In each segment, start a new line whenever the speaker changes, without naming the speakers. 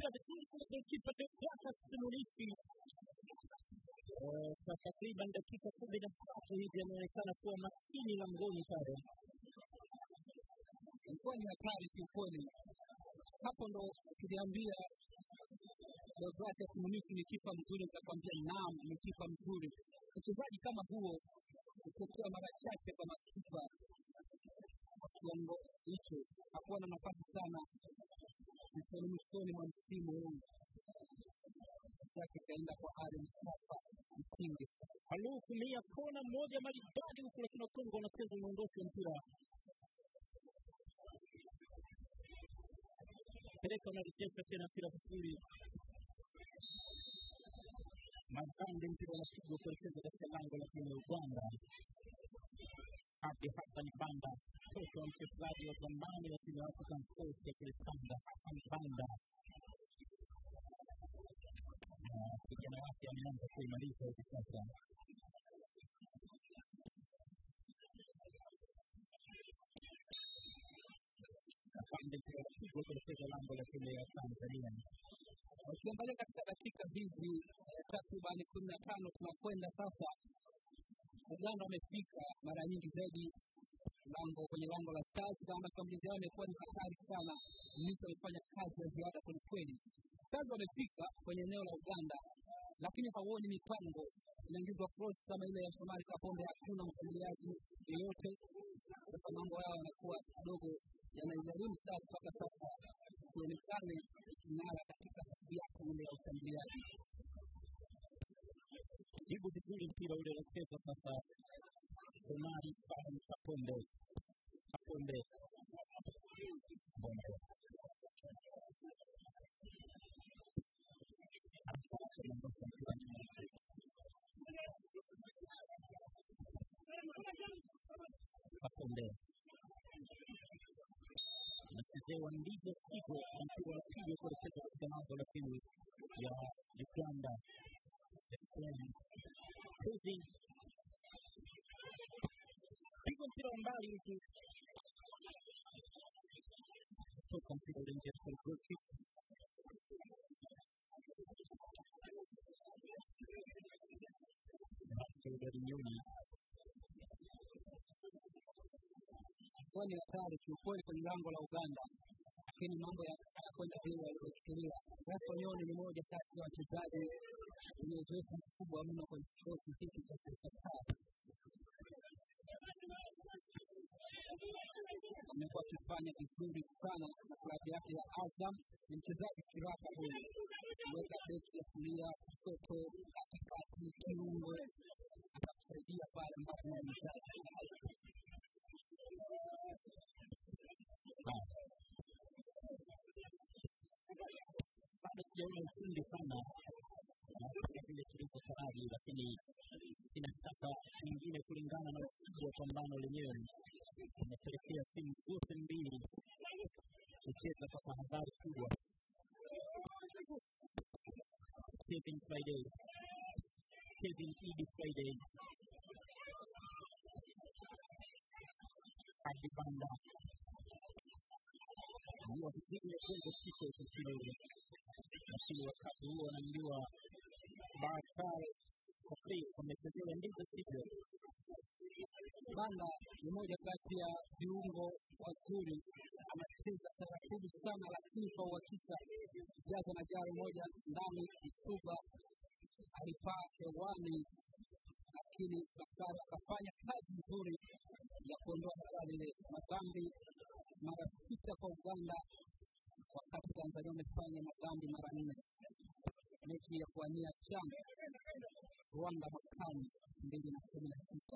vizuri kule golkipa Deogratias Munisi Eh, kwa takriban dakika kumi na tatu hivi ameonekana kuwa makini langoni pale.
ilikuwa ni hatari kiukweli. Hapo ndo tuliambia Deogratias Munisi ni kipa mzuri, nitakwambia naam, ni kipa mzuri. Uchezaji kama huo hutokea mara chache kwa makipa wa kiwango hicho. Hakuwa na nafasi sana mwishoni mwishoni mwa msimu huu, nafasi yake ikaenda kwa Ali Mustafa Mtinge.
Halu kumia kona moja maridadi huku, lakini Wakongo wanacheza unaondosha mpira peleka, unarejesha tena mpira vizuri. Magande mpira unapigwa kuelekeza katika lango la timu ya Uganda. Abdi Hassan Banda, mtoto wa mchezaji wa zamani wa timu ya African Sports ya kule Tanga, Hassan Banda na kijana wake ameanza kuimarika hivi sasa. Kapande mpira unapigwa kuelekeza lango la timu ya Tanzania.
Ukiangalia katika dakika hizi eh, takribani kumi na tano tunakwenda sasa, Uganda wamefika mara nyingi zaidi lango kwenye lango la Stars, kama mashambulizi yao yamekuwa ni hatari sana. Misri wamefanya kazi ya ziada kwelikweli. Stars wamefika kwenye eneo la Uganda, lakini hauoni mipango inaingizwa cross kama ile ya Shomari Kapombe, hakuna mshambuliaji yeyote. Sasa mambo yao yanakuwa kidogo yanaigharimu Stars mpaka sasa isionekane iking'ara katika safu yake ile ya ushambuliaji.
Jibu vizuri mpira ule unacheza sasa. Shomari Salum Kapombe, Kapombe Bombe anaondosha mpira nyuma. Kapombe anachezewa ndivyo sivyo, na mpira unapigwa kuelekeza katika lango la timu ya Uganda. Kevin piga mpira wa mbali huku toka mpira ule nje kwa goal kick. Basket Nyoni
Ilikuwa ni hatari kiukweli kwenye lango la Uganda, lakini mambo ya- hayakwenda vile walivyofikiria. Gaston Nyoni ni moja kati ya wachezaji wenye uzoefu mkubwa mno kwenye kikosi hiki cha Taifa Stars. Amekuwa akifanya vizuri sana na klabu yake ya Azam. Ni mchezaji kiraka huyu, kuweka beki ya kulia, kushoto, katikati, kiungo, atakusaidia pale ambapo unahitaji.
bado sijaona ufundi sana kama vile tulivyotaraji, lakini sina shaka nyingine kulingana na ukubwa wa pambano lenyewe umepelekea timu zote mbili kucheza kwa tahadhari kubwa. Kevin Friday, Kevin Idi Friday, Abdi Banda ndio vizuri kuweza kichwa mpira ule, lakini wakati huo anaambiwa Bakar Fakri wamechezewa ndivyo sivyo.
Banda ni moja kati ya viungo wazuri, anacheza taratibu sana, lakini kwa uhakika. Jaza na jaro moja ndani, Isuba alipaa hewani, lakini Bakari akafanya kazi nzuri ya kuondoa hatari ile. Madhambi mara sita kwa Uganda, wakati Tanzania wamefanya madhambi mara nne. Mechi ya kuania CHAN Rwanda mwakani elfu mbili na kumi na sita.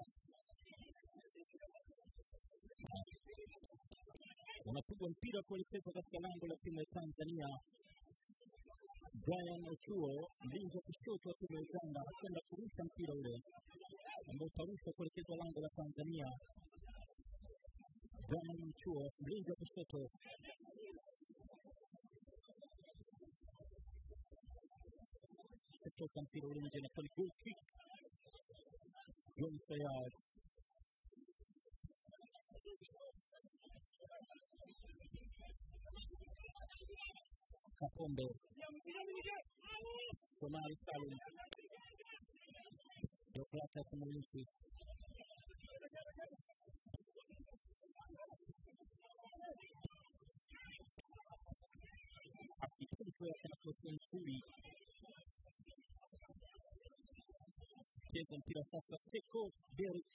Unapigwa mpira kuelekezwa katika lango la timu ya Tanzania. Brian Ochuo, mlinzi wa kushoto wa timu ya Uganda, anakwenda kurusha mpira ule ambao utarushwa kuelekezwa lango la Tanzania. Brian Ochuo, mlinzi wa kushoto, kutoka mpira ule nje na kwa goal kick. John Sayad Kapombe Somali Salum, Deogratas Munisi, akituntwa yake nzuri cheza mpira sasa, Teko Derrick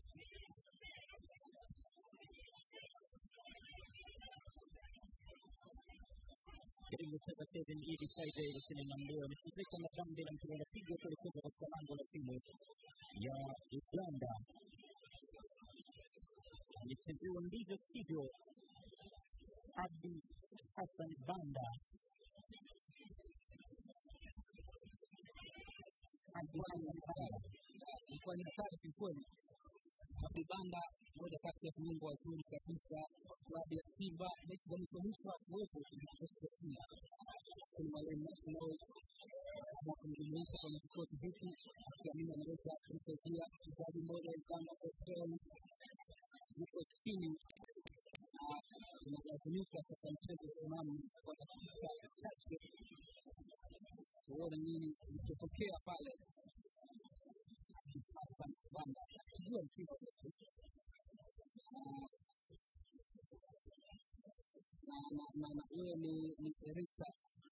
jaribu kucheza Kevin Idi Friday, lakini Namleo amechezeka na bande la mpira unapigwa kuelekezwa katika lango la timu ya Uganda. Alichezewa ndivyo sivyo, Abdi Hassan Banda
Abdi Hassan Banda ilikuwa ni hatari kwelikweli. Abdi Banda moja kati ya viungo wazuri kabisa wa klabu ya Simba. Mechi za mwisho mwisho hakuwepo kwenye kikosi cha Simba, lakini mwalimu Martinoi akaamua kumjumuisha kwenye kikosi hiki akiamini anaweza kumsaidia mchezaji mmoja wa Uganda Cranes yuko chini na inalazimika sasa mchezo usimame kwa dakika chache tuone nini kilichotokea pale. Hassan Banda akijua mpira wote na na huyo ni ni Erisa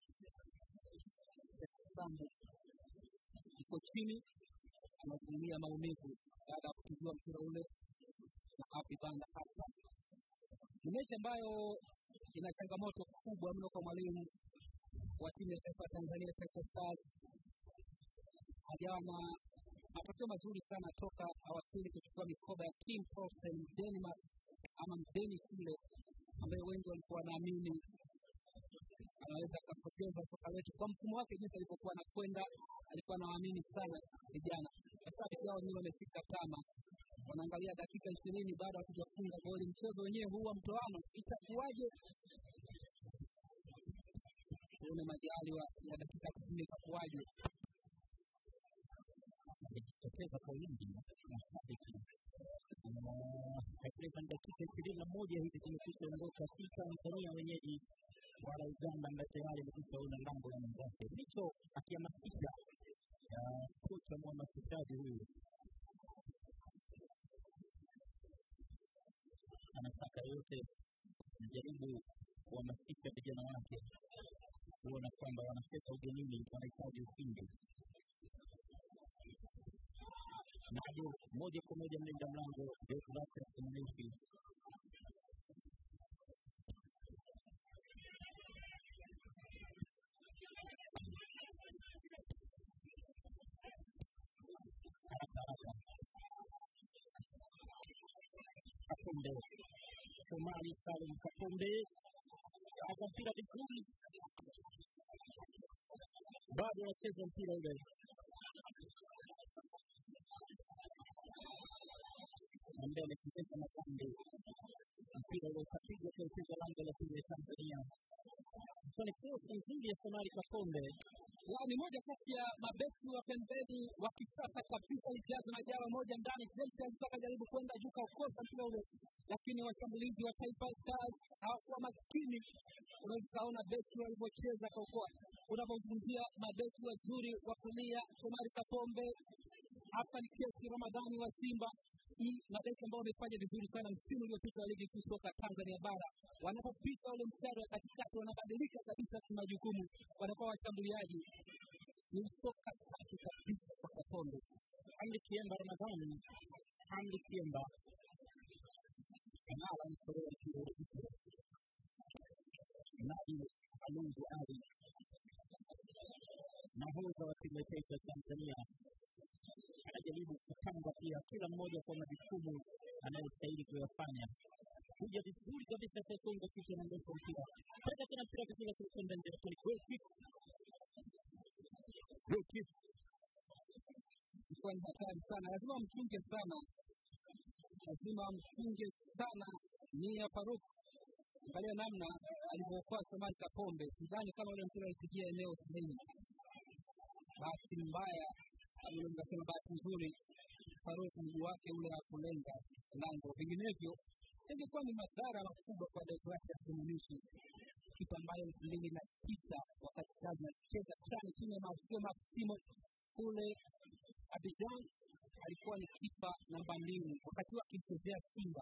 Seksambu iko chini anavumilia maumivu baada ya kupigwa mpira ule na Abdi Banda Hassan. Ni mechi ambayo ina changamoto kubwa mno kwa mwalimu wa timu ya taifa ya Tanzania, Taifa Stars. Hajawa na matokeo mazuri sana toka awasili kuchukua mikoba ya Kim Poulsen Denmark ama mdeni shule ambaye wengi walikuwa wanaamini anaweza akasogeza soka letu kwa mfumo wake jinsi alivyokuwa anakwenda. Alikuwa anawaamini sana vijana. Mashabiki hao wenyewe wamefika tama, wanaangalia dakika ishirini baada hatujafunga goli. Mchezo wenyewe huu wa mtoano itakuwaje? Tuone majaliwa ya dakika tisini itakuwaje.
amejitokeza kwa wingi mashabiki takriban dakika ishirini na moja hivi zimekwisha ondoka, si Tanzania wenyeji wala Uganda ambaye tayari amekwisha ona lango la mwenzake. Ndicho akihamasisha kocha mhamasishaji huyu anataka yote najaribu kuhamasisha vijana wake kuona kwamba wanacheza ugenini, wanahitaji ushindi. Nadio moja kwa moja mlinda mlango Deogratas Munisi haraka haraka, Kapombe Somali Salum Kapombe kaza mpira vizuri, bado anacheza mpira ule ambaye amechezeka na pande mpira ule utapigwa kuelekeza lango la timu ya Tanzania. Ni cross nzuri ya Somali Kapombe
ya ni moja kati ya mabeki wa pembeni wa kisasa kabisa, lijaza majara moja ndani. James alikuwa akajaribu kwenda juu kaukosa mpira ule, lakini washambulizi wa Taifa Stars hawakuwa makini. Unaweza ukaona beki walivyocheza kaukoa. Unapozungumzia mabeki wazuri wa kulia, Shomari Kapombe, Hassan Kesi Ramadhani wa Simba ni mabeki ambao wamefanya vizuri sana msimu uliopita wa ligi kuu soka Tanzania bara. Wanapopita ule mstari wa katikati, wanabadilika kabisa kimajukumu, wanakuwa washambuliaji. Ni soka safi kabisa kwa Kapombe.
Hamdi Kiemba Ramadhani, Hamdi Kiemba
Kamala ni korea kidogo
Nabi Alungu Ali, nahodha wa timu ya taifa ya Tanzania, anajaribu kupanga pia kila mmoja kwa majukumu anayostahili kuyafanya. Kuja vizuri kabisa kwa Kongo, kisha anaondosha mpira, peka tena mpira vizuri, akikwenda nje, lakini goal kick, goal kick
ilikuwa ni hatari sana, lazima mchunge sana, lazima mchunge sana. Ni ya Faruk, angalia namna alivyookoa Somali Kapombe. Sidhani kama ule mpira alipigia eneo sahihi. Bahati mbaya au unaweza kusema bahati nzuri, Faruk mguu wake ule hakulenga lango, vinginevyo ingekuwa ni madhara makubwa kwa Deogratias Munishi, kipa ambaye elfu mbili na tisa wakati Black Stars inacheza chani chini ya Mauricio Maximo kule Abidjan. Alikuwa ni kipa namba mbili wakati huo akichezea Simba.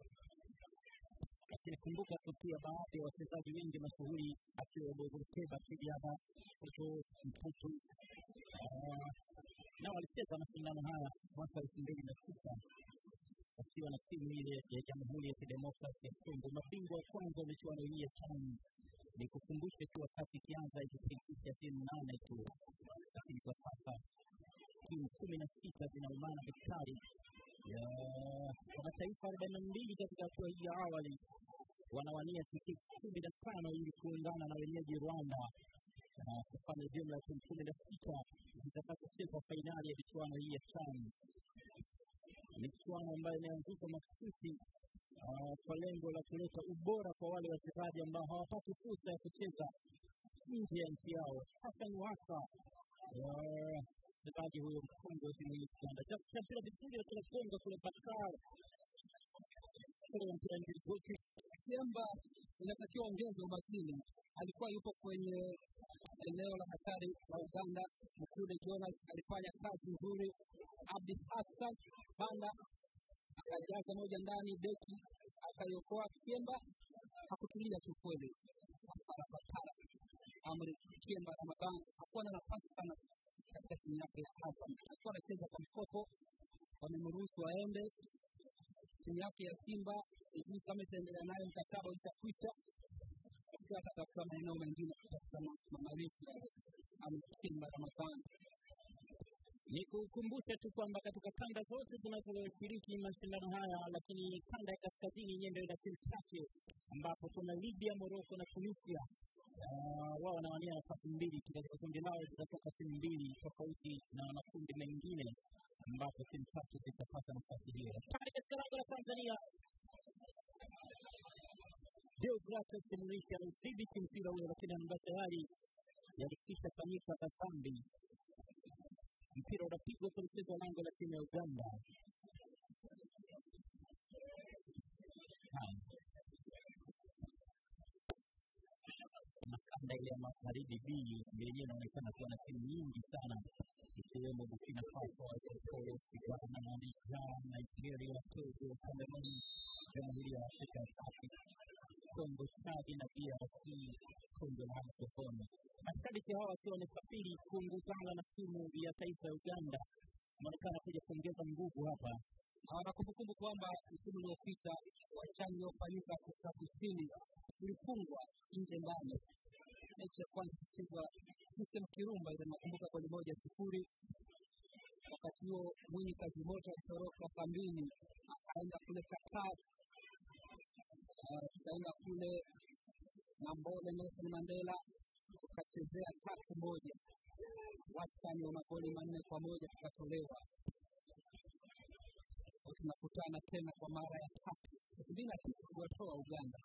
lakini kumbuka tu pia baadhi ya wachezaji wengi mashuhuri akiwemo Goteba Kidiaba, Kuzo Mputu Ah, nao walicheza mashindano haya mwaka elfu mbili na tisa wakiwa na timu ile ya Jamhuri ya Kidemokrasi ya Kongo, mabingwa wa kwanza wa michuano hii ya CHAN. Ni kukumbushe tu wakati ikianza ikishirikisha timu nane tu, lakini kwa sasa timu kumi na sita zinaumana vikali ya kwa mataifa arobaini na mbili katika hatua hii ya awali wanawania tiketi kumi na tano ili kuungana na wenyeji Rwanda na kufanya jumla ya timu kumi na sita zitakazocheza fainali ya michuano hii ya CHAN, michuano ambayo imeanzishwa mahususi ah, kwa lengo la kuleta ubora kwa wale wachezaji ambao hawapati fursa ya kucheza nje ya nchi yao. Hassan Wasa ah, mchezaji huyo mkongwe wa timu hii ya Uganda, tafuta mpira vizuri kutoka Kongo kule Bakar mpira nje goti
Kiemba inatakiwa ongeze umakini. Alikuwa yupo kwenye eneo la hatari la Uganda. Mkude Jonas alifanya kazi nzuri. Abdi Hassan Banda akajaza moja ndani, beki akaiokoa. Kiemba hakutulia kiukweli, parapatara. Amri Kiemba Ramadhan hakuwa na nafasi sana katika timu yake ya Hassan, alikuwa anacheza kwa mkopo, wamemruhusu aende timu yake ya Simba sijui kama itaendelea nayo, mkataba ushakwisha, ikiwa atatafuta maeneo mengine kutafuta ma- ma- malisho ama Simba Ramadhani.
Ni kukumbusha tu kwamba katika kanda zote zinazoshiriki mashindano haya, lakini kanda ya kaskazini yenyewe ndio ina timu chache, ambapo kuna Libya, Morocco na Tunisia. Ah, wao wanawania nafasi mbili tu katika kundi lao, zitatoka timu mbili tofauti na makundi mengine, ambapo timu tatu zitapata nafasi hiyo. Tayari katika lango la Tanzania, Deogratus Murisha anaudhibiti mpira ule, lakini ambayo tayari yalikwisha fanyika madhambi mpira unapigwa kulichezwa lango la timu ya Uganda. Haya. Na kanda ile ya magharibi B yenyewe inaonekana kuwa na timu nyingi sana ikiwemo Burkina Faso, Ivory Coast, Ghana, Niger, Nigeria, Togo, Cameroon, Jamhuri ya Afrika ya Kati, Kongo, Chad na DRC, Kongo na Gabon. Mashabiki hawa wakiwa wamesafiri kuongozana na timu ya taifa ya Uganda, wanaonekana kuja kuongeza nguvu hapa.
Hawana kumbukumbu kwamba msimu uliopita wachani uliofanyika Afrika Kusini ulifungwa nje ndani. Mechi ya kwanza ikichezwa System Kirumba, ile nakumbuka goli moja sifuri. Wakati huo Mwinyi Kazimoto alitoroka kambini akaenda kule Qatar, Ah, tukaenda kule Nambole Nelson Mandela tukachezea tatu moja, wastani wa magoli manne kwa moja tukatolewa Kwa tunakutana tena kwa mara ya tatu elfu mbili na tisa kuwatoa Uganda.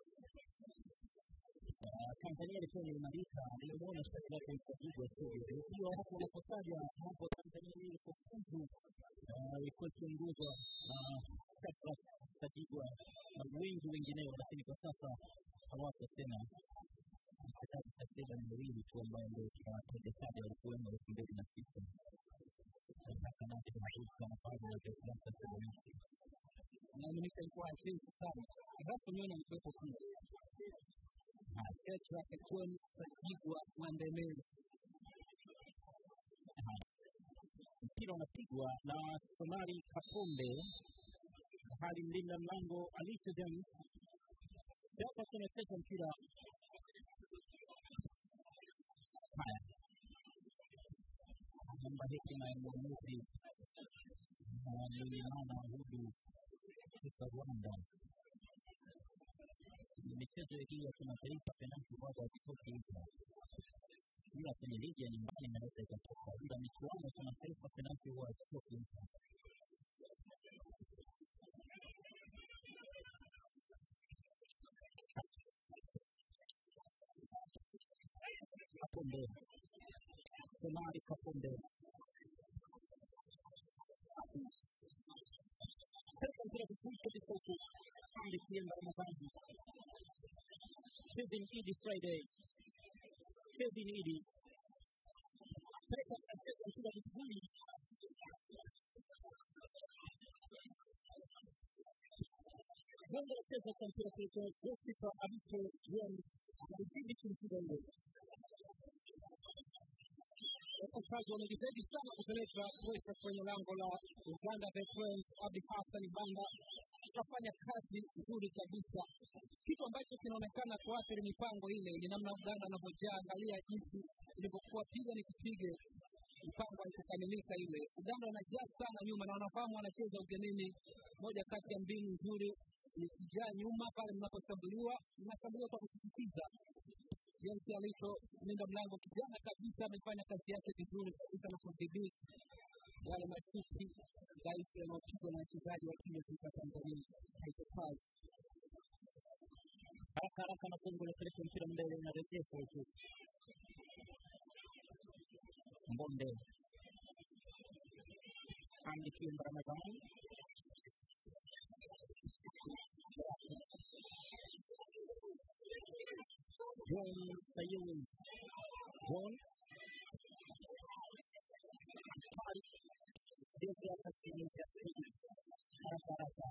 Ah, Tanzania ilikuwa imeimarika, nilimwona shtaki lake Msajigwa studio. Unajua hapo unapotaja hapo Tanzania hii ilipofuzu ah, ilikuwa ikiongozwa na Shadrack Msajigwa na wengi wengineo, lakini kwa sasa hawapo tena. Wachezaji takriban wawili tu ambao ndio tunawataja taja walikuwemo elfu mbili na tisa Nataka nake maduka na pale ya Deogratias Murisha.
Naaminisha ilikuwa hachezi sana. Erasto Nyoni alikuwepo pia, Shadrack John Sajigwa Mwandemele
mpira unapigwa na Somari Kapombe, hali mlinda mlango Alito James. Japa tunacheza mpira haya, naomba hekima ya mwamuzi na Lulimana Hudu kutoka Rwanda. Ni michezo hii ya kimataifa, penalti bado hazitoki hivyo ila kwenye ligi ya nyumbani inaweza ikatoka, ila michuano ya kimataifa penalti huwa hazitoki hivyo. Kapombe, Somari Kapombe Teka mpira vizuri kabisa huku Hamdi Kiemba Ramadhani Kevin Idi Friday Kevin Idi Peka anacheza mpira vizuri Gonga anacheza kwa mpira kuliko goalkeeper Abito James anadhibiti mpira ule.
wakosaji wamejitahidi sana kupeleka presha kwenye lango la Uganda The Cranes. Abdi Hassan Banda akafanya kazi nzuri kabisa. Kitu ambacho kinaonekana kuathiri mipango ile ni namna Uganda anavyojaa. Angalia jinsi ilivyokuwa piga ni kupige, mipango haikukamilika ile. Uganda wanajaa sana nyuma na wanafahamu wanacheza ugenini. Moja kati ya mbinu nzuri ni kujaa nyuma pale mnaposhambuliwa, mnashambuliwa kwa kusisitiza. James Alito mlinda mlango kijana kabisa amefanya kazi yake vizuri kabisa na kudhibiti yale mashuti dhaifu yanayopigwa na wachezaji wa timu ya taifa ya Tanzania Taifa Stars.
Haraka haraka na Kongo inapeleka mpira mbele, unarejeshwa huku Mbonde Hamdi Kiemba Ramadhani John Sayuni John Deogratias Kinyuka haraka haraka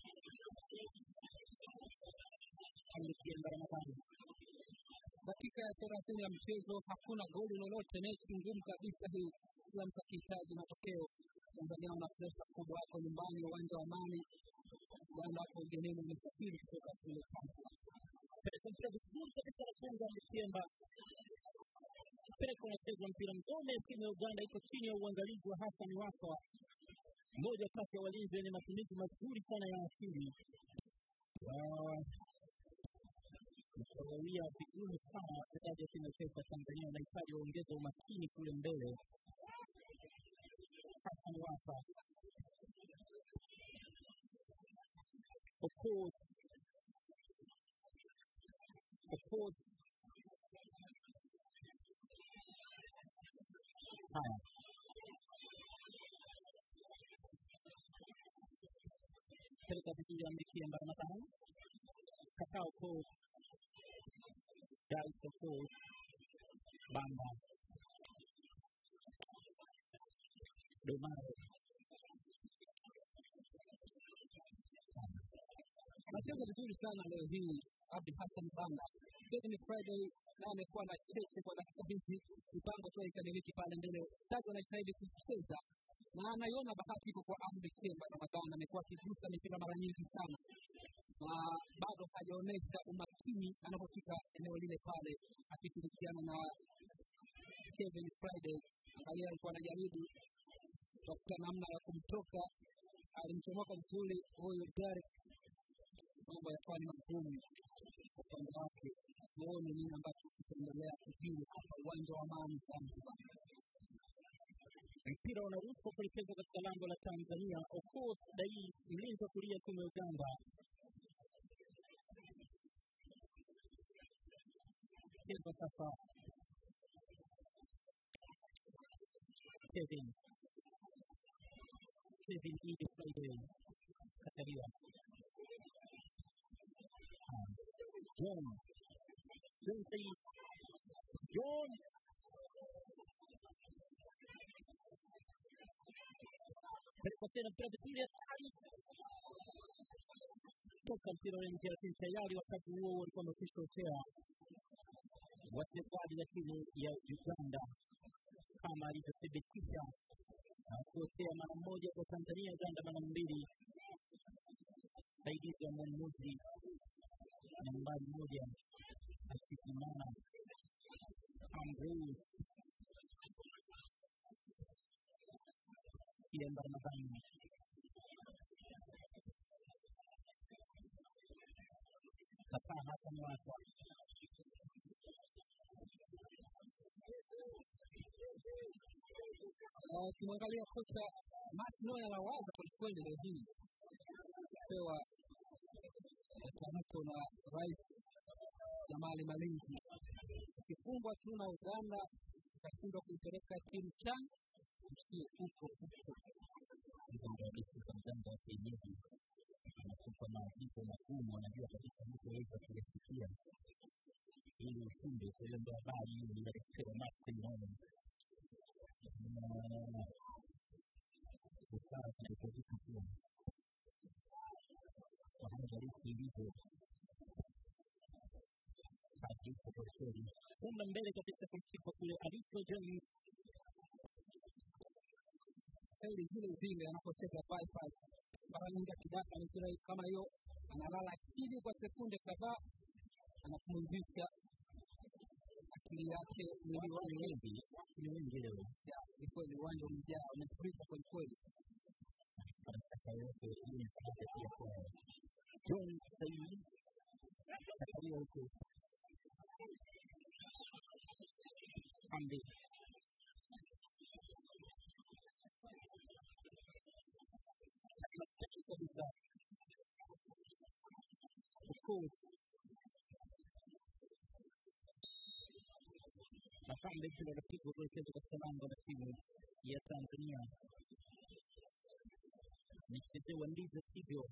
Hamdi Kiemba Ramadhani
Dakika ya thelathini ya mchezo, hakuna goli lolote, mechi ngumu kabisa hii, kila mtu akihitaji matokeo. Tanzania wana presha kubwa, wako nyumbani, uwanja wa Amani. Uganda wako ugenini, wamesafiri kutoka kule Kampala.
peleka mpira vizuri kabisa na kwanza Mkiemba peleka unachezwa mpira ngome. Timu ya Uganda iko chini ya uangalizi wa Hassan Wafa, mmoja kati ya walinzi wenye matumizi mazuri sana ya akili. Ah, Itawawia vigumu sana wachezaji wa timu ya taifa ya Tanzania, wanahitaji waongeze umakini kule mbele. Hassan Wafa Okoth Okoth haya peleka vizuri ambikia mbara matano kataa Okoth Dais Okoth Banda Domaro
anacheza vizuri sana leo hii Abdi Hassan Banda. Mchezo ni Friday na amekuwa na cheche kwa dakika hizi, mipango tu haikamiliki pale mbele. Stars wanajitahidi kucheza na anaiona bahati iko kwa Amri Kiemba Ramadhani, amekuwa akigusa mipira mara nyingi sana na bado hajaonyesha umakini anapofika eneo lile pale, akishirikiana na Kevin Friday. Angalia, alikuwa anajaribu kutafuta namna ya kumtoka, alimchomoka vizuri huyu Derek mambo yakawa ni magumu kwa upande wake. Tuone nini ambacho kitaendelea kujiri hapa uwanja wa Amani Zanzibar.
mpira unarushwa kuelekezwa katika lango la Tanzania. Okoth Dais, mlinzi wa kulia timu ya Uganda, chezwa sasa. Kevin Kevin Idi Friday kataliwa. Ah, John John Said John peleka tena mpira vizuri, hatari toka mpira ule nje, lakini tayari wakati huo huo walikuwa wamekwisha otea wachezaji wa timu ya Uganda kama alivyothibitisha na kuotea mara moja kwa Tanzania, Uganda mara mbili. Saidizi wa mwamuzi nambari moja akisimama Ambrose Kiemba Ramadhani kataa Hassan Waswa
Uh, Ukimwangalia kocha Matt Noy anawaza kwelikweli leo hii kupewa eh, tamko na rais Jamali Malinzi, ukifungwa tu na Uganda ukashindwa kuipeleka timu CHAN msie huko huko.
hizo ndio hadithi za mganga wa kienyeji, anakupa maagizo magumu, anajua kabisa hutaweza kuyafikia, ili ushinde. Kwa hiyo ndo habari hiyo iliyopewa Martin Nolan. Na busara zinahitajika pia kwa hali halisi ilivyo, kazi ipo kwelikweli. Kwenda mbele kabisa kumkipa kule Alito James
staili zile zile anapocheza bypass. Mara nyingi akidaka mipira kama hiyo, analala chini kwa sekunde kadhaa, anapumzisha akili yake, mwili
ni
wake.
wengi, ni wengi leo
Ya, Ni kweli uwanja umejaa, umefurika kweli kweli.
kwa mashaka yote, hii ni faida pia kwao. John Said katalia huku Hamdi kabisa ukuu Mapambe mpira unapigwa kuelekezwa katika lango la timu ya Tanzania. Nichezewa ndivyo sivyo.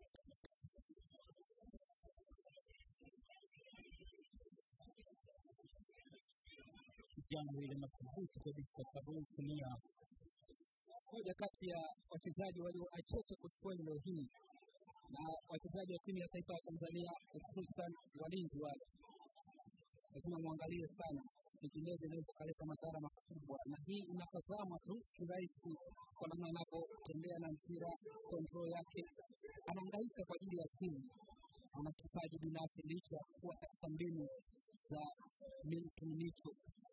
Kijana yule madhubuti kabisa, Fadul Kunia
Moja kati ya wachezaji walioachocha kwelikweli leo hii na wachezaji wa timu ya taifa ya Tanzania, hususan walinzi wale, lazima mwangalie sana, vinginevyo inaweza kaleta madhara makubwa, na hii inatazama tu kirahisi kwa namna anavyotembea na mpira, control yake, anahangaika kwa ajili ya timu. Ana kipaji binafsi licha ya kuwa katika mbinu za Milton Micho.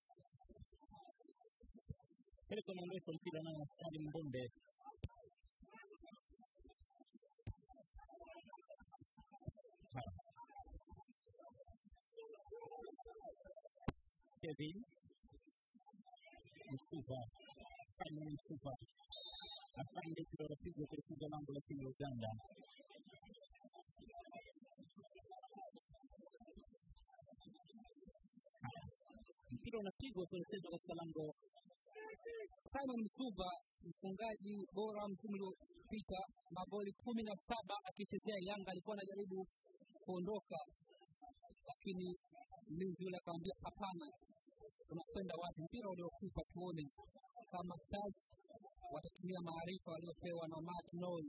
peleka naondosha mpira naye Salim Mbonde Haya. Kevin Msuva Simon Msuva afande mpira unapigwa kulipiga lango la timu ya Uganda. Haya. Mpira unapigwa kuelekezwa katika lango
Simon Msuva mfungaji bora msimu uliopita, magoli kumi na saba akichezea Yanga. Alikuwa anajaribu kuondoka, lakini mlinzi yule akamwambia hapana, unakwenda wapi? Mpira uliokufa, tuone kama Stars watatumia maarifa waliopewa na Mark Noel.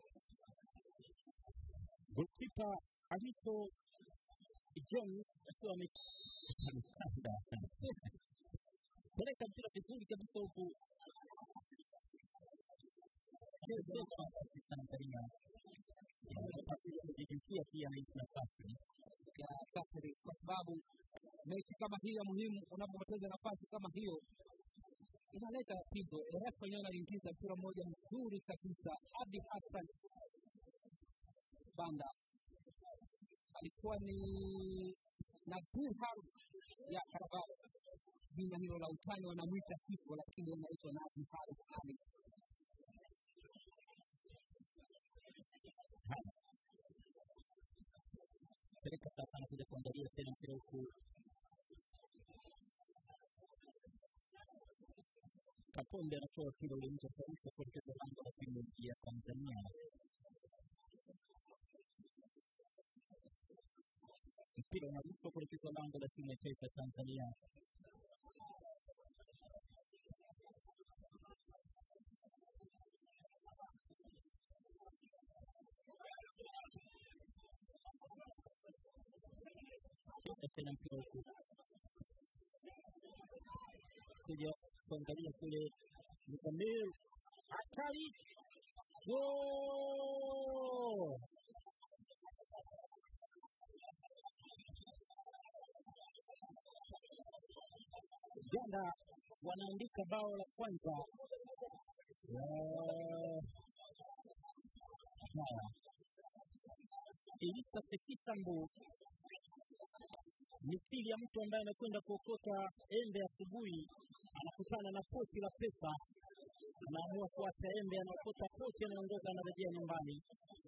golkipa Alito Jones akiwa ame- amekanda peleka mpira vizuri kabisa huku Joseph Tanzania Ya, nafasi ya kujijutia pia na hizi nafasi
ya Bakari kwa sababu mechi kama hii ya muhimu, unapopoteza nafasi kama hiyo inaleta tatizo. Erasa wenyewe analiingiza mpira mmoja mzuri kabisa. Abdi Hassan Banda alikuwa ni na dirham ya Karavao, jina hilo la utani wanamwita hivyo, lakini anaitwa Nabi Harith Ali.
Haya. peleka sasa anakuja kuangalia tena mpira huku Kaponde anatoa mpira ule nje kabisa kuelekeza lango la timu ya Tanzania. Mpira unarushwa kuelekeza lango la timu ya taifa ya Tanzania. Cheza tena mpira huku kuja kuangalia kule Mzamil hatari Goal! Uganda wanaandika bao la kwanza. Eh, Haya, Elisa Sekisambu mithili ya mtu ambaye anakwenda kuokota embe asubuhi, anakutana na pochi la pesa, anaamua kuacha embe, anaokota pochi, anaondoka, anarejea nyumbani.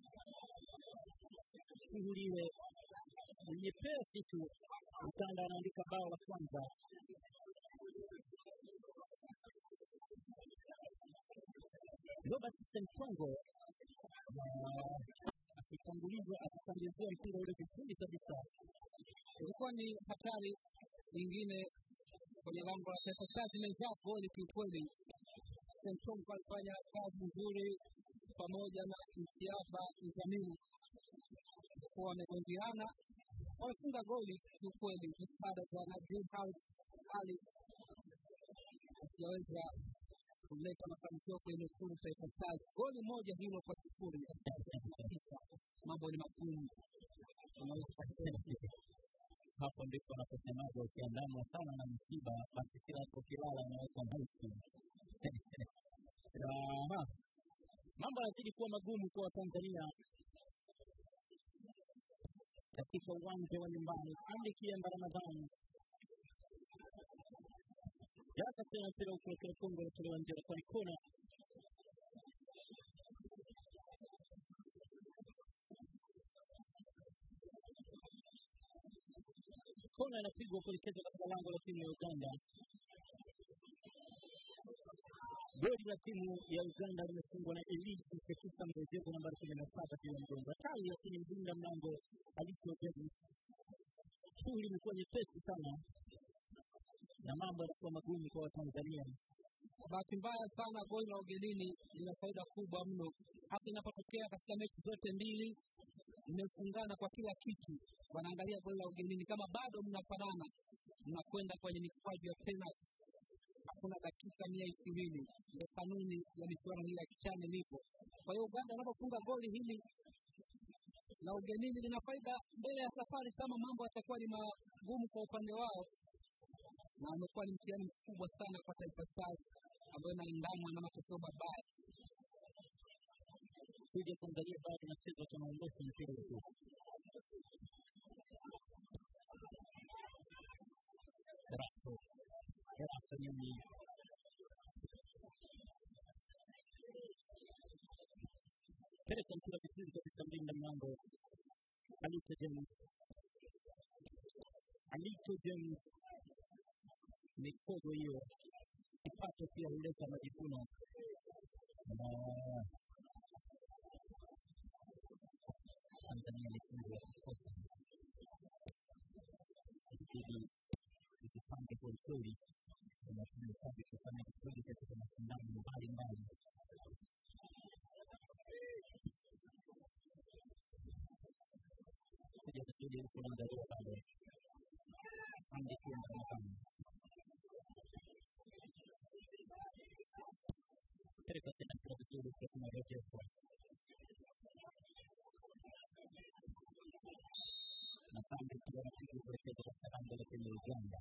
Shughuli ile ni nyepesi tu. Uganda anaandika bao la kwanza. Robert Sentongo ah, akitangulizwa akitangizia mpira ule vizuri kabisa
ilikuwa ni hatari nyingine kwenye lango la Taifa Stars, imezaa goli kiukweli. Sentongo alifanya kazi nzuri pamoja na Mtiaba Mzamili kuwa wamegongeana, wamefunga goli kiukweli. Jitihada za Nadir Ali hazijaweza kuleta mafanikio kwenye nusuru Taifa Stars. Goli moja hilo kwa sifuri na tisa, mambo ni magumu, unaweza kusema
hapo ndipo anaposemaga ukiandamwa sana na msiba basi kila ukilala unaweka maiti Aha. mambo yanazidi kuwa magumu kwa watanzania katika uwanja wa nyumbani ali kiemba ramadhani jaza tena mpira ukuelekea kongo unatolewa nje kwa kona kona inapigwa kuelekezwa katika lango la timu ya Uganda. Goli la timu ya Uganda limefungwa na Elise Sekisa, mrejezo nambari kumi na saba juu ya mgongo hatari, lakini mlinda mlango Alisto James. Shughuli imekuwa nyepesi sana na mambo yanakuwa magumu kwa Watanzania.
Kwa bahati mbaya sana, goli la ugenini lina faida kubwa mno, hasa inapotokea katika mechi zote mbili mmefungana kwa kila kitu. Wanaangalia goli la ugenini, kama bado mnafanana, mnakwenda kwenye mikwaju ya penalty. Hakuna dakika mia ishirini, ndio kanuni ya michuano hii ya kichane lipo. Kwa hiyo Uganda wanapofunga goli hili la ugenini lina faida mbele ya safari, kama mambo yatakuwa ni magumu kwa upande wao, na umekuwa ni mtihani mkubwa sana kwa Taifa Stars ambayo inaandamwa na matokeo mabaya.
Kuja kuangalia bado nacheza tunaondosha mpira huu Erasto Erasto Nyoni peleka mpira vizuri kabisa mlinda mlango Alito James Alito James mikogo hiyo kipato pia huleta majivuno Tanzania ilifungwa kukosa ilibidi tujipange kwelikweli na tunahitaji kufanya vizuri katika mashindano mbalimbali kuja kusudi huku naangalia bado andikienda mapana peleka tena mpira vizuri kwa tunarejeshwa na pande pia napiga kuelekeza katika lango la timu ya Uganda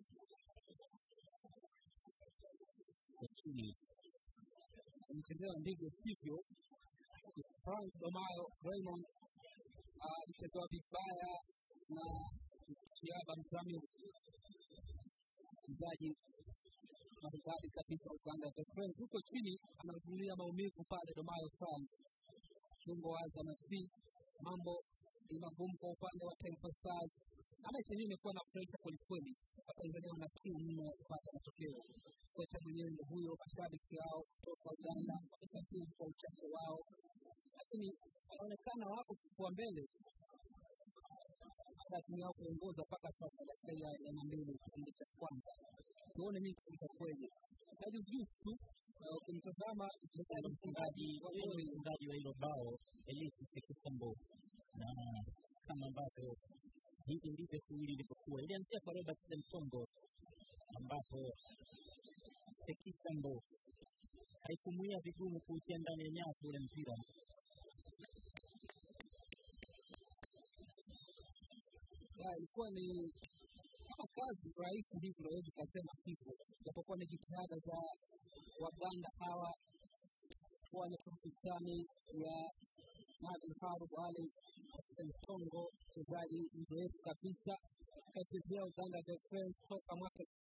kwa chini
Alichezewa ndivyo sivyo. Frank Domayo Raymond alichezewa vibaya na Shiaba Mzamiru, mchezaji maridadi kabisa Uganda The Cranes. Huko chini anavumilia maumivu pale Domayo Frank, kiungo wa Azam FC. Mambo ni magumu kwa upande wa Taifa Stars, na mechi yenyewe imekuwa na presha kwelikweli. Watanzania wana kiu mno kupata matokeo. Kocha mwenyewe ndio huyo, mashabiki yao kutoka Uganda wamesafiri kwa uchache wao, lakini wanaonekana wako kifua mbele baada ya timu yao kuongoza mpaka sasa dakika ya arobaini na mbili kipindi cha kwanza. Tuone nini kitakuwaje. Na juzi juzi tu uh, ukimtazama mchezaji mfungaji wa goli
mfungaji wa hilo bao Elisi Sekisambo, na kama ambavyo hivi ndivyo shughuli ilivyokuwa. Ilianzia kwa Robert Semtongo ambapo Sekisambo haikumuia vigumu kuutia ndani ya nyavu ule mpira
ya, ilikuwa ni kama kazi rahisi hivi, unaweza ukasema hivyo, japokuwa ni jitihada za Waganda hawa kuwa ni kurufishani ya Nadir Harub Ali Sentongo, mchezaji mzoefu kabisa, akaichezea Uganda The Cranes toka mwaka